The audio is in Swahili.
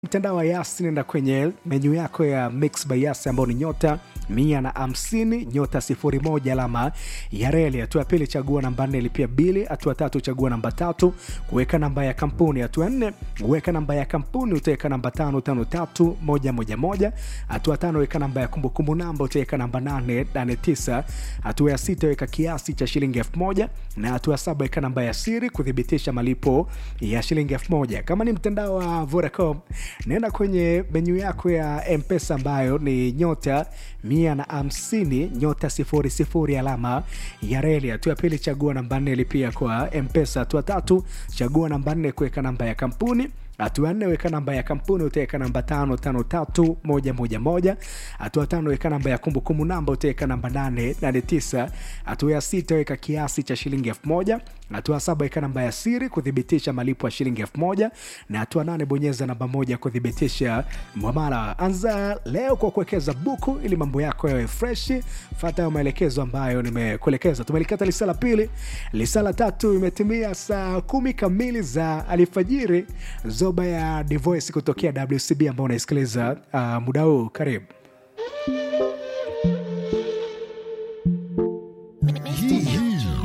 mtandao wa Yas, nenda kwenye menyu yako ya Mix by Yas ambayo ni nyota mia na hamsini nyota sifuri moja alama ya reli. Hatua ya pili chagua namba nne lipia bili. Hatua tatu chagua namba tatu kuweka namba ya kampuni. Hatua nne weka namba ya kampuni, utaweka namba tano tano tatu moja moja moja. Hatua tano weka namba ya kumbukumbu namba, utaweka namba nane nane tisa. Hatua ya sita weka kiasi cha shilingi elfu moja na hatua saba weka namba ya siri kuthibitisha malipo ya shilingi elfu moja. Kama ni mtandao wa Vodacom, nenda kwenye menyu yako ya Mpesa ambayo ni nyota mia na hamsini nyota sifuri sifuri alama ya reli. Hatua ya pili chagua namba nne lipia kwa Mpesa. Hatua tatu chagua namba nne kuweka namba ya kampuni hatua nne weka namba ya kampuni utaweka namba tano tano tatu moja moja moja. Hatua tano weka namba ya kumbukumbu namba utaweka namba nane nane tisa. Hatua ya sita weka kiasi cha shilingi elfu moja. Hatua saba weka namba ya siri kuthibitisha malipo ya shilingi elfu moja na hatua nane bonyeza namba moja kuthibitisha mwamala. Anza leo kwa kuwekeza buku ili mambo yako yawe freshi. Fata hayo maelekezo ambayo nimekuelekeza. Tumelikata lisa la pili, lisa la tatu imetimia saa kumi kamili za alfajiri. Zoba ya Divoice kutokea WCB ambao unaisikiliza uh, muda huu. Karibu.